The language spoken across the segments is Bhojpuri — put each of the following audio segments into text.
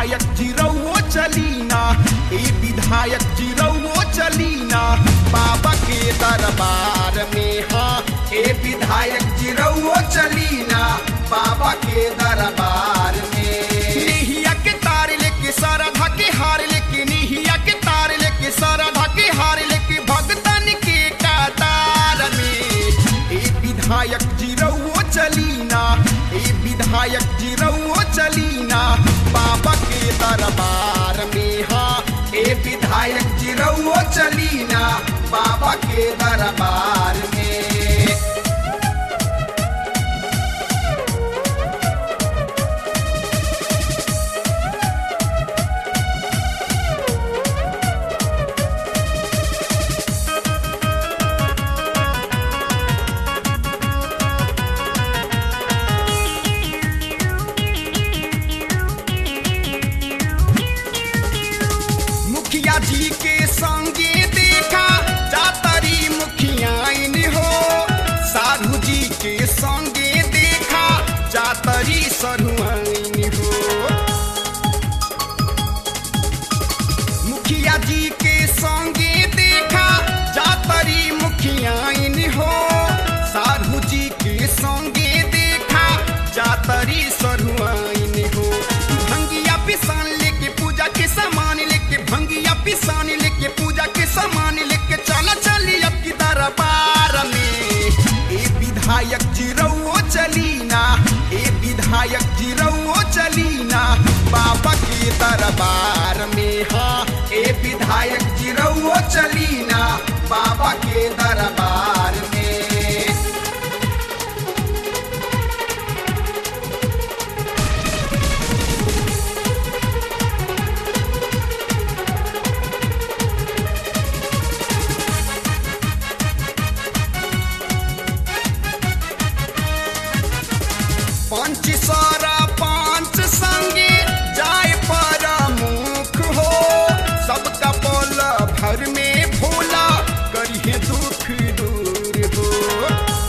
विधायक जिरौओ चलीना ए विधायक जिरौओ चलीना बाबा के दरबार में हाँ ए विधायक जिरौओ चलीना बाबा के दरबार में निहिया के तार लेके सारा ढके हार लेके निहिया के तार लेके सारा ढके हार लेके भगतन के कतार में ए विधायक जिरौओ चलीना ए विधायक जिरौओ चलीना बाबा के दरबार में हाँ ए विधायक जिरौओ चलीना बाबा के दरबार में मुखिया जी के संगे देखा जातरी मुखियाइन हो साधु जी के संगे देखा जातरी सरुआइन हो मुखिया जी के संगे देखा जातरी मुखियाइन हो साधु जी के संगे देखा जातरी सरुआइन हो भंगिया पिसान लेके पूजा के सामान लेके भंगिया पिसान लेके पूजा के सामान लेके चला चली अब की दरबार में ए विधायक जिरौओ चलीना ए विधायक जिरौओ चलीना बाबा के दरबार में हाँ ए विधायक जिरौओ चलीना बाबा के दरबार में पंच सारा पांच संगे जाए पर मुख हो सबका बोल भर में भोला करिए दुख दूर हो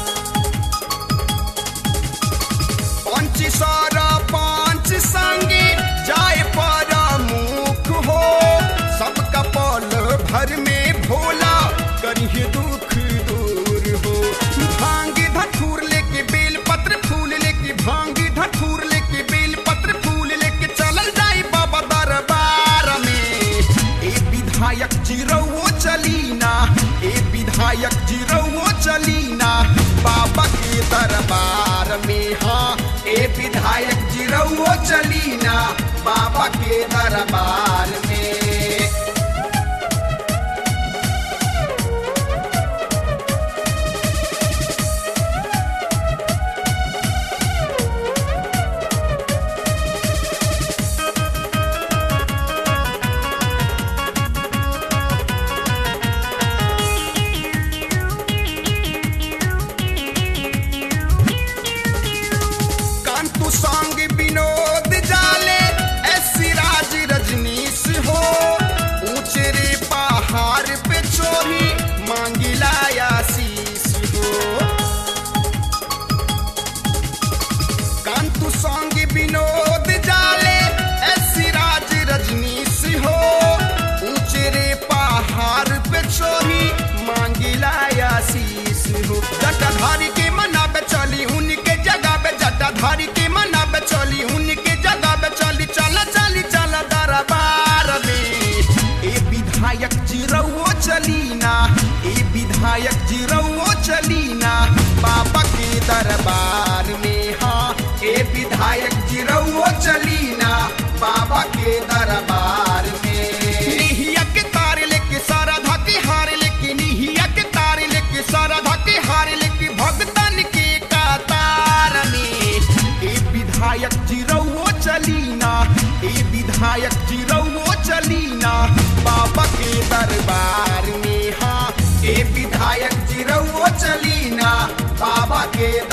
पंच सारा पांच संगे जाए पर मुख हो सबका बोल भर में भोला करिए दुख दूर हो भांग धतूर लेके बेल पत्र फूल लेके भांग धतूर लेके बेल पत्र फूल लेके चलल जाई बाबा दरबार में ए विधायक जिरौओ चलीना ए विधायक जिरौओ चलीना बाबा के दरबार में हाँ ए विधायक जिरौओ चलीना बाबा के दरबार में कांतु सांग विनोद जाले ऐसी राज रजनीश हो ऊंचे रे पहाड़ पे चोरी मांगिला आशीष हो कांतु सांग विनोद जाले ऐसी राज रजनीश हो ऊंचे रे पहाड़ पे चोरी मांगिला आशीष हो जटाधारी के मना पे चली उनके जगह पे जटाधारी के मना पे चली उनके जगह पे चली चला चली चला दरबार में ए विधायक जिरौओ चलीना ए विधायक जिरौओ चलीना बाबा के दरबार में हाँ ए विधायक जिरौओ चलीना बाबा के दरबार में निहिया के तार लेके सारा धके हार लेके निहिया के तार लेके सारा धके हार लेके भगतन के कतार में ए विधायक जिरौओ चलीना ए विधायक जिरौओ चलीना बाबा के दरबार में हाँ ए विधायक जिरौओ चलीना बाबा के